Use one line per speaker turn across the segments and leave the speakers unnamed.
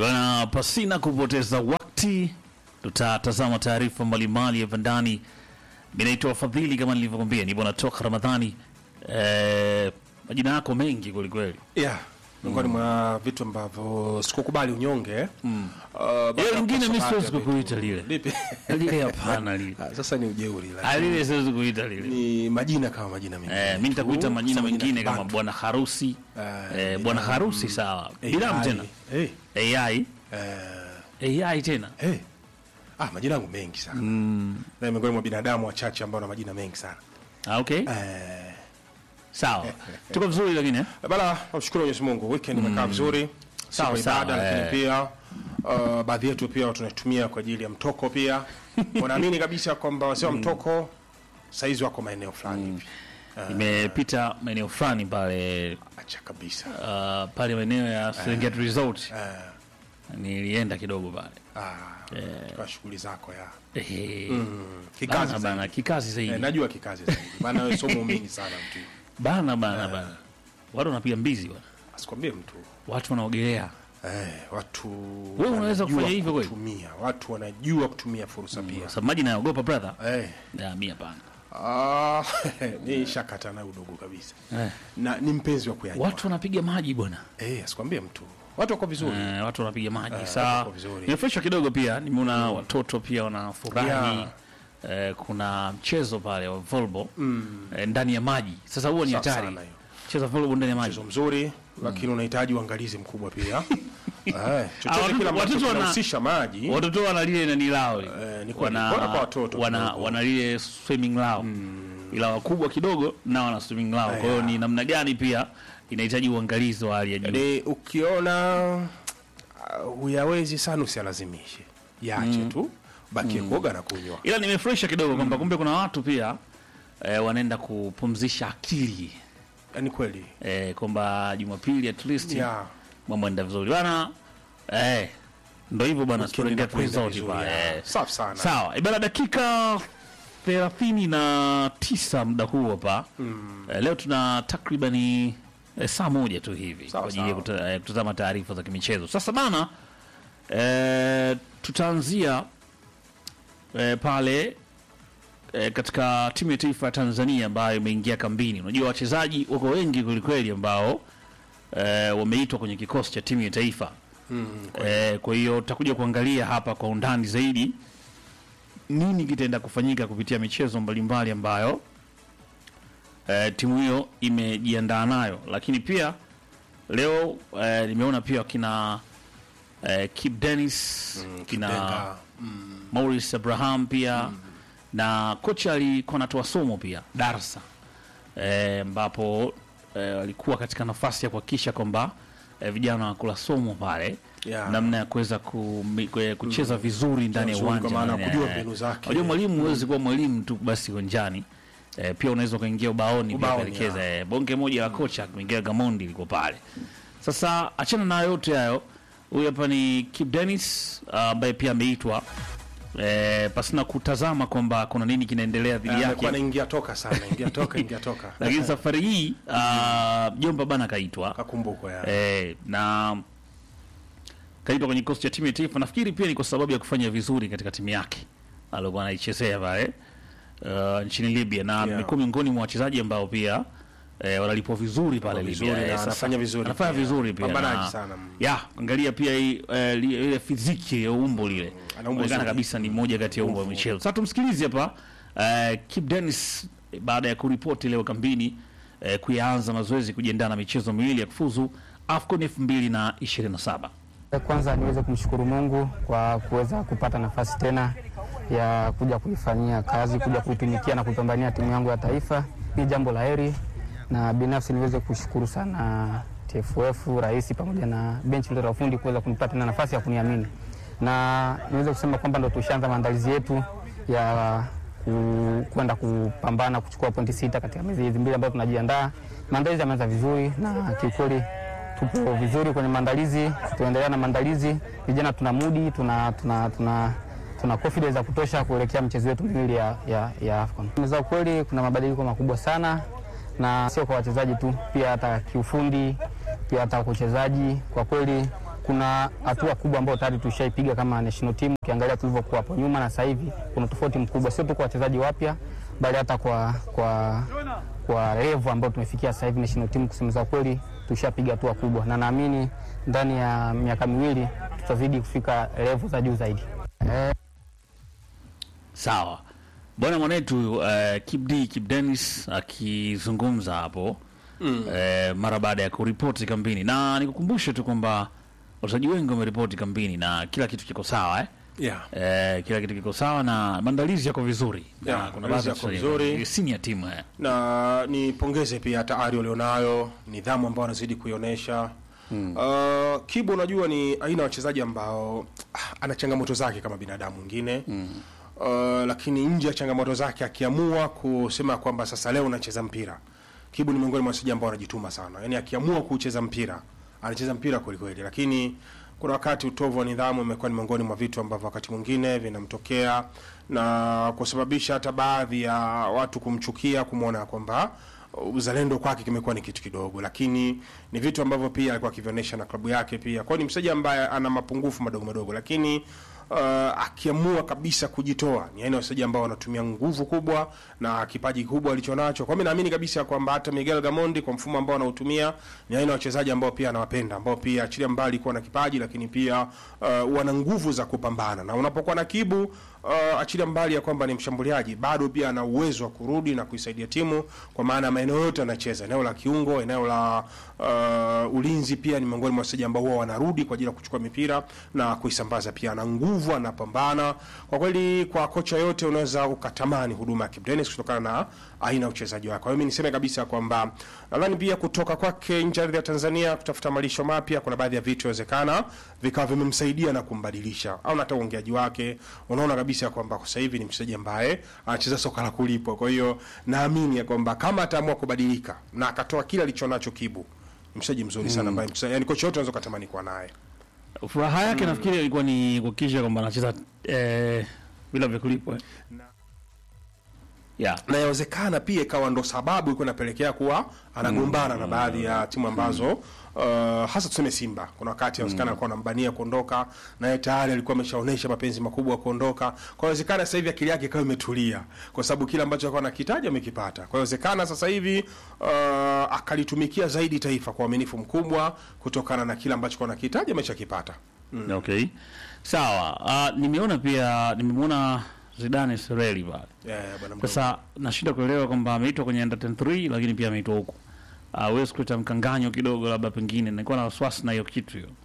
Bwana, pasina kupoteza wakati, tutatazama taarifa mbalimbali hapa ndani. Mi naitwa Fadhili, kama nilivyokwambia, ni bwana toka Ramadhani. Eh, majina yako mengi kwelikweli.
yeah miongoni mwa vitu ambavyo sikukubali unyonge mm. uh,
Ile lingine mi siwezi kukuita lile
lipi
lile, hapana lile
Ah, sasa ni ujeuri
Ah,
lakini
lile siwezi kuita lile.
ni majina kama majina mengine
Eh, mi nitakuita
tu,
majina
sasa
mengine kama
kibantu.
bwana harusi
Eh,
eh, bwana harusi sawa,
AI,
binamu tena
eh,
AI
eh,
AI tena
eh. Ah, majina yangu mengi sana mm. na miongoni mwa binadamu wachache ambao na majina mengi sana
ah, okay
eh,
sawa, tuko vizuri lakini eh?
bana namshukuru Mwenyezi Mungu weekend imekaa vizuri
Sawa,
siku ya ibada
sawa,
lakini
eh.
pia uh, baadhi yetu pia tunaitumia kwa ajili ya mtoko pia wanaamini kabisa kwamba wazee wa mtoko saizi wako maeneo fulani hivi
Nimepita maeneo fulani pale
acha kabisa
uh, pale maeneo ya Serengeti Resort
eh,
nilienda kidogo pale
ah, kwa shughuli zako ya
Ehe.
kikazi
bana
zaidi.
bana kikazi zaidi
Eh, najua kikazi zaidi maana wewe sio muumini sana mtu
bana bana bana watu wanapiga mbizi bwana
asikwambie mtu
watu wanaogelea
eh, watu
Wewe unaweza
wanajua
kufanya hivyo kweli?
kutumia watu wanajua kutumia fursa pia
sababu maji nayogopa brother
eh,
ya mi hapana
ah, ni shakata na udogo kabisa
eh.
na ni mpenzi wa kuyajua
watu wanapiga maji bwana
eh, asikwambie mtu watu wako vizuri
eh, watu wanapiga maji
wako
saa
vizuri.
nimefurahishwa kidogo pia nimeona watoto pia wanafurahi
Yeah.
eh, kuna mchezo pale wa volleyball eh, ndani ya maji sasa huo ni
Safi
hatari
sana hiyo.
mchezo wa volleyball ndani ya maji
mchezo mzuri lakini unahitaji uangalizi mkubwa pia eh,
Ah,
chochote
watoto-
kile ambacho
watoto wana-
kinahusisha maji
watoto wana lile nani lao
Eh, ni
lile.
kweli. Bora kwa watoto
wana,
kidogo.
wana lile swimming lao ila wakubwa kidogo na wana swimming lao kwa hiyo
yeah.
ni namna gani pia inahitaji uangalizi wa hali ya juu
ni ukiona uh, huyawezi sana usialazimishe yache tu bakie kuoga na kunywa
ila nimefurahisha kidogo kwamba kumbe kuna watu pia eh, wanaenda kupumzisha akili
ni kweli
eh, kwamba jumapili at least
Yeah.
mambo enda vizuri bana eh, ndo hivyo bana
Weekend
Serengeti
inakwenda
Resort
vizuri,
pale,
yeah.
eh.
Safi sana.
sawa ibana dakika thelathini na tisa muda huu hapa eh, leo tuna takribani eh, saa moja tu hivi
Sawa,
kwa ajili ya
sawa.
kuta- eh, kutazama taarifa za kimichezo sasa bana eh, tutaanzia eh, pale eh, katika timu ya taifa ya Tanzania ambayo imeingia kambini. Unajua wachezaji wako wengi kwelikweli ambao eh, wameitwa kwenye kikosi cha timu ya taifa eh, kwa hiyo tutakuja kuangalia hapa kwa undani zaidi nini kitaenda kufanyika kupitia michezo mbalimbali ambayo eh, timu hiyo imejiandaa nayo, lakini pia leo eh, nimeona pia kina eh, Kip Dennis kina
Denga.
Maurice Abraham pia na kocha alikuwa anatoa somo pia darsa eh, ambapo eh, alikuwa katika nafasi ya kuhakikisha kwamba eh, vijana wanakula somo pale
Yeah.
namna ya kuweza kumi- kwe- kucheza vizuri ndani ya
Vizuri kwa
uwanja
maana
ndani ya-
kujua
eh,
mbinu zake.
unajua mwalimu huwezi kuwa mwalimu tu basi uwanjani eh, pia unaweza ukaingia ubaoni pia
Ubaoni,
kuelekeza eh, bonge moja la kocha Miguel Gamondi liko pale sasa achana na yote hayo huyu hapa ni Kip Dennis ah, ambaye pia ameitwa eh, pasina kutazama kwamba kuna nini kinaendelea dhidi
amekuwa
yake
anaingia toka sana ingia toka ingia toka
lakini safari hii ah, jomba bana kaitwa
kakumbukwa ya
eh, na kaitwa kwenye kikosi cha timu ya taifa. Nafikiri pia ni kwa sababu ya kufanya vizuri katika timu yake alikuwa anaichezea pale uh, nchini Libya, na
Yeah.
amekuwa miongoni mwa wachezaji ambao pia eh, wanalipwa vizuri pale
vizuri
Libya.
na
Eh, sasa
anafanya vizuri
anafanya
pia.
vizuri pia
Pambanaji
na-
sana.
ya angalia pia hii, eh, li- ile fiziki ya umbo lile
ana umbo
Inaonekana
zuri.
kabisa ni moja kati ya umbo wa michezo. Sasa tumsikilize hapa eh, Kip Dennis eh, baada ya kuripoti leo kambini eh, kuyaanza mazoezi kujiandaa na michezo miwili ya kufuzu AFCON 2027.
Kwanza niweze kumshukuru Mungu kwa kuweza kupata nafasi tena ya kuja kuifanyia kazi, kuja kuitumikia na kupambania timu yangu ya taifa. Ni jambo la heri, na binafsi niweze kushukuru sana TFF, rais pamoja na benchi la ufundi kuweza kunipa tena nafasi ya kuniamini, na niweze kusema kwamba ndo tushaanza maandalizi yetu ya ku- kwenda kupambana kuchukua pointi sita katika miezi hizi mbili ambayo tunajiandaa. Maandalizi yameanza vizuri na kiukweli tupo vizuri kwenye maandalizi, tuendelea na maandalizi. Vijana tuna mudi, tuna, tuna, tuna, tuna confidence ya kutosha kuelekea mchezo wetu miwili ya, ya, ya AFCON. Za ukweli kuna mabadiliko makubwa sana na sio kwa wachezaji tu, pia hata kiufundi, pia hata kwa uchezaji. Kwa kweli kuna hatua kubwa ambayo tayari tushaipiga kama national team. Ukiangalia tulivyokuwa hapo nyuma na sasa hivi kuna tofauti mkubwa, sio tu kwa wachezaji wapya, bali hata kwa kwa kwa level ambayo tumefikia sasa hivi national team. Kusema za kweli, tushapiga hatua kubwa, na naamini ndani ya miaka miwili tutazidi kufika level za juu zaidi. Eh,
Sawa bwana mwanetu uh, Kip D Kip Dennis akizungumza hapo mm. uh, mara baada ya kuripoti kambini, na nikukumbushe tu kwamba wachezaji wengi wameripoti kambini na kila kitu kiko sawa eh?
yeah.
Eh, kila kitu kiko sawa na maandalizi yako vizuri
Yeah,
na kuna
maandalizi
baadhi ya
yako
wachezaji-
vizuri.
senior team eh.
na nipongeze pia hata ari walionayo nidhamu ambao wanazidi kuionyesha mm. uh, kibu unajua ni aina ya wachezaji ambao ah, ana changamoto zake kama binadamu mwingine mm. uh, lakini nje ya changamoto zake akiamua kusema kwamba sasa leo nacheza mpira kibu ni miongoni mwa wachezaji ambao wanajituma sana yaani akiamua kucheza mpira anacheza mpira kwelikweli lakini kuna wakati utovu wa nidhamu umekuwa ni miongoni mwa vitu ambavyo wakati mwingine vinamtokea na kusababisha hata baadhi ya watu kumchukia kumwona kwamba uzalendo kwake kimekuwa ni kitu kidogo, lakini ni vitu ambavyo pia alikuwa akivionyesha na klabu yake pia. Kwa hiyo ni mchezaji ambaye ana mapungufu madogo madogo, lakini uh, akiamua kabisa kujitoa, ni aina ya wachezaji ambao wanatumia nguvu kubwa na kipaji kikubwa alichonacho. Kwa hiyo mimi naamini kabisa kwamba hata Miguel Gamondi kwa mfumo ambao anautumia ni aina ya wachezaji ambao pia anawapenda, ambao pia achilia mbali kuwa na kipaji, lakini pia uh, wana nguvu za kupambana, na unapokuwa na Kibu uh, achilia mbali ya kwamba ni mshambuliaji, bado pia ana uwezo wa kurudi na kuisaidia timu, kwa maana maeneo yote anacheza, eneo la kiungo, eneo la uh, ulinzi, pia ni miongoni mwa wachezaji ambao huwa wanarudi kwa ajili ya kuchukua mipira na kuisambaza. Pia ana nguvu, anapambana. Kwa kweli, kwa kocha yote unaweza ukatamani huduma ya Kibu Denis kutokana na aina ya uchezaji wake. Kwa hiyo mimi niseme kabisa kwamba nadhani pia kutoka kwake nje ya ardhi ya Tanzania kutafuta malisho mapya, kuna baadhi ya vitu inawezekana vikawa vimemsaidia na kumbadilisha, au hata uongeaji wake, unaona kabisa kwamba kwa sasa hivi ni mchezaji ambaye anacheza soka la kulipwa. Kwa hiyo naamini ya kwamba kama ataamua kubadilika na akatoa kile alichonacho Kibu, ni mchezaji mzuri sana ambaye mchezaji, yani kocha yote unaweza kutamani kuwa naye.
Furaha yake nafikiri ilikuwa ni kuhakikisha kwamba anacheza eh, bila vya kulipwa eh. yeah.
na yawezekana pia ikawa ndo sababu ilikuwa inapelekea kuwa anagombana na baadhi ya timu ambazo uh, hasa tuseme Simba. Kuna wakati yawezekana alikuwa anambania kuondoka, naye tayari alikuwa ameshaonesha mapenzi makubwa ya kuondoka. Kwa hiyo yawezekana sasa hivi akili yake ikawa imetulia, kwa sababu kile ambacho alikuwa anakitaja amekipata. Kwa hiyo yawezekana sasa hivi uh, akalitumikia zaidi taifa kwa uaminifu mkubwa, kutokana na kile ambacho alikuwa anakitaja ameshakipata.
Okay, sawa. Uh, nimeona pia nimemwona Zidane Sereli pale.
Yeah, bwana mdogo.
Sasa nashinda kuelewa kwamba ameitwa kwenye under 23 lakini pia ameitwa huku. Uh, huwezi kuleta mkanganyo kidogo, labda pengine nilikuwa na wasiwasi na hiyo kitu hiyo.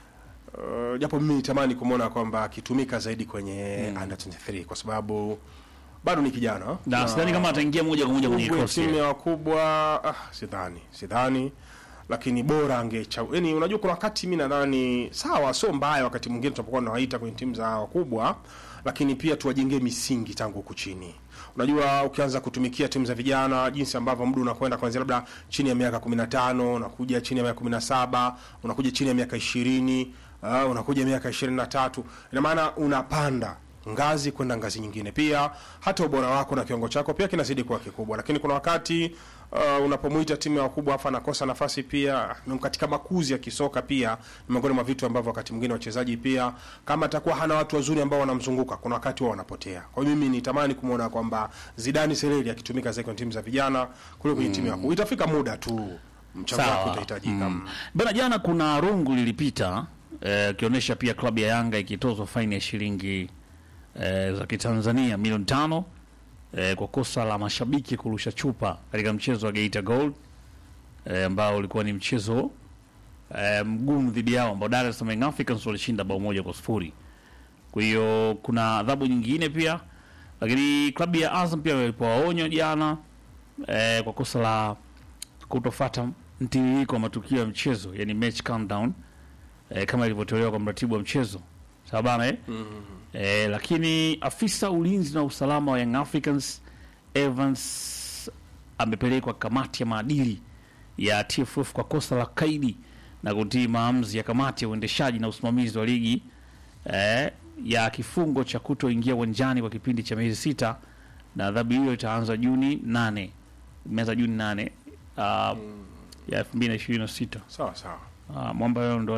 Uh, japo mimi nitamani kumwona kwamba akitumika zaidi kwenye under 23 kwa sababu bado ni kijana
Na sidhani kama ataingia moja kwa moja kwenye
Uwe
kikosi.
timu ya wakubwa ah, sidhani sidhani lakini bora angechagua yani unajua kuna wakati mi nadhani sawa sio mbaya wakati mwingine tunapokuwa tunawaita kwenye timu za wakubwa lakini pia tuwajengee misingi tangu huku chini unajua ukianza kutumikia timu za vijana jinsi ambavyo muda unakwenda kuanzia labda chini ya miaka 15 unakuja chini ya miaka 17 unakuja chini ya miaka 20 uh, unakuja miaka 23 ina maana unapanda ngazi kwenda ngazi nyingine. Pia hata ubora wako na kiwango chako pia kinazidi kuwa kikubwa, lakini kuna wakati uh, unapomuita timu ya wakubwa afa anakosa nafasi pia na katika makuzi ya kisoka pia ni miongoni mwa vitu ambavyo wakati mwingine wachezaji pia kama atakuwa hana watu wazuri ambao wanamzunguka, kuna wakati wao wanapotea. Kwa hiyo mimi nitamani kumwona kwamba Zidane Sereli akitumika zaidi kwenye timu za vijana kuliko kwenye timu ya wakubwa. Itafika muda tu mchango wake
Sawa.
utahitajika.
Mm. Bana, jana kuna rungu lilipita eh, ikionyesha pia klabu ya Yanga ikitozwa faini ya shilingi eh, za Kitanzania milioni tano eh, kwa kosa la mashabiki kurusha chupa katika mchezo wa Geita Gold eh, ambao ulikuwa ni mchezo eh, mgumu dhidi yao ambao Dar es Salaam Young Africans walishinda bao moja kwa sifuri. Kwa hiyo kuna adhabu nyingine pia, lakini klabu ya Azam pia walipewa onyo jana eh, kwa kosa la kutofata mtiririko wa matukio ya mchezo yani match countdown eh, kama ilivyotolewa kwa mratibu wa mchezo sawa bana eh? Eh, lakini afisa ulinzi na usalama wa Young Africans Evans amepelekwa kamati ya maadili ya TFF kwa kosa la kaidi na kutii maamuzi ya kamati ya uendeshaji na usimamizi wa ligi eh, ya kifungo cha kutoingia uwanjani kwa kipindi cha miezi sita na adhabu hiyo itaanza Juni nane imeanza Juni nane uh, ya elfu mbili na ishirini na sita
Sawa sawa.
uh, mwamba yao ndo wale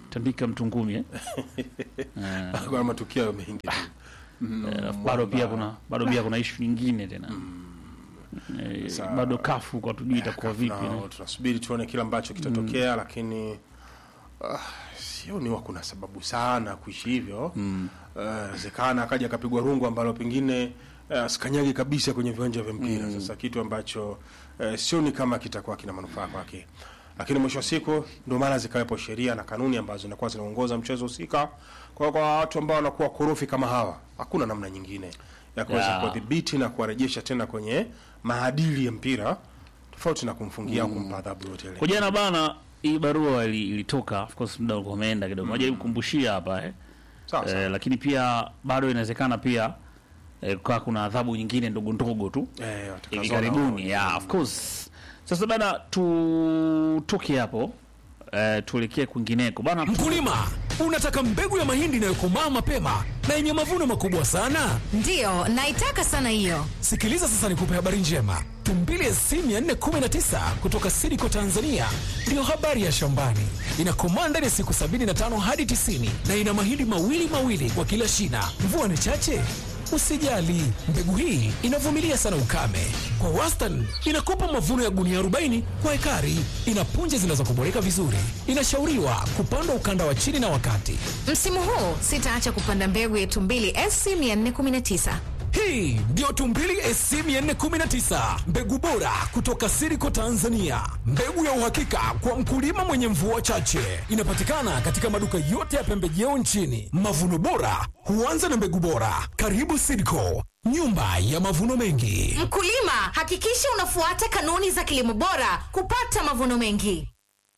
tandika mtu ngumi eh?
Kuna matukio mengi tu.
Eh, bado pia kuna bado pia kuna ishu nyingine tena Eh,
Sa-
bado kafu kwa tujui itakuwa vipi
Na
eh.
tunasubiri tuone kile ambacho kitatokea, lakini ah, sioni wa kuna sababu sana kuishi hivyo. Wezekana akaja akapigwa rungu ambalo pengine eh, asikanyagi kabisa kwenye viwanja vya mpira. Sasa kitu ambacho eh, sioni kama kitakuwa kina manufaa kwake, lakini mwisho wa siku ndio maana zikawepo sheria na kanuni ambazo zinakuwa zinaongoza mchezo husika. Kwa kwa watu ambao wanakuwa korofi kama hawa, hakuna namna nyingine ya kuweza
Yeah.
kuwadhibiti na kuwarejesha tena kwenye maadili ya mpira tofauti na kumfungia au kumpa adhabu yote ile.
Kwa jana bana, hii barua ili- ilitoka, of course muda ulikuwa umeenda kidogo, najaribu kukumbushia hapa eh.
Sawa sawa.
Eh, lakini pia bado inawezekana pia eh, kukaa kuna adhabu nyingine ndogo ndogo tu
Eh,
hivi
watakazona
karibuni.
wao.
Yeah, of course. Sasa bana, tutoke hapo eh, tuelekee kwingineko bana. tu-
Mkulima, unataka mbegu ya mahindi inayokomaa mapema na yenye mavuno makubwa sana?
Ndiyo, naitaka sana hiyo.
Sikiliza sasa, nikupe habari njema. Tumbili SC 419 kutoka Sidiko Tanzania ndiyo habari ya shambani. Inakomaa ndani ya siku 75 hadi 90 na ina mahindi mawili mawili kwa kila shina. Mvua ni chache? Usijali, mbegu hii inavumilia sana ukame. Kwa wastani inakupa mavuno ya gunia 40 kwa ekari. Ina punje zinazokuboreka vizuri. Inashauriwa kupandwa ukanda wa chini na wakati.
Msimu huu sitaacha kupanda mbegu ya Tumbili SC 419.
Hii ndiyo Tumbili SC 419, mbegu bora kutoka Siriko Tanzania, mbegu ya uhakika kwa mkulima mwenye mvua chache. Inapatikana katika maduka yote ya pembejeo nchini. Mavuno bora huanza na mbegu bora. Karibu Siriko, nyumba ya mavuno mengi.
Mkulima, hakikisha unafuata kanuni za kilimo bora kupata mavuno mengi.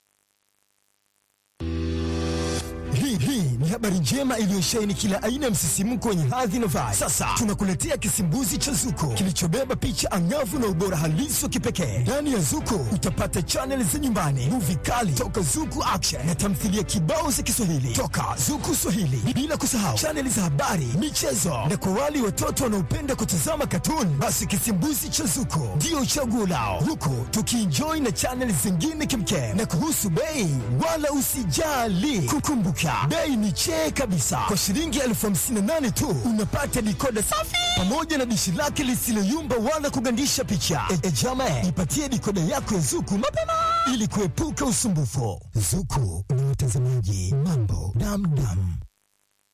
Hii hii ni habari njema iliyosheheni kila aina ya msisimko wenye hadhi na vibe. Sasa tunakuletea kisimbuzi cha Zuko kilichobeba picha angavu na ubora halisi wa kipekee. Ndani ya Zuko utapata chaneli za nyumbani, muvi kali toka Zuku Action na tamthilia kibao za Kiswahili toka Zuku Swahili, bila kusahau chaneli za habari, michezo na kwa wale watoto wanaopenda kutazama katuni, basi kisimbuzi cha Zuko ndio chaguo lao, huku tukienjoy na chaneli zingine kimkem. Na kuhusu bei, wala usijali, kukumbuka bei ni chee kabisa. Kwa shilingi elfu hamsini na nane tu unapata dikoda safi pamoja na dishi lake lisiloyumba wala kugandisha picha. E, e jama, ipatie dikoda yako ya Zuku mapema ili kuepuka usumbufu. Zuku ni watazamaji mambo damdam.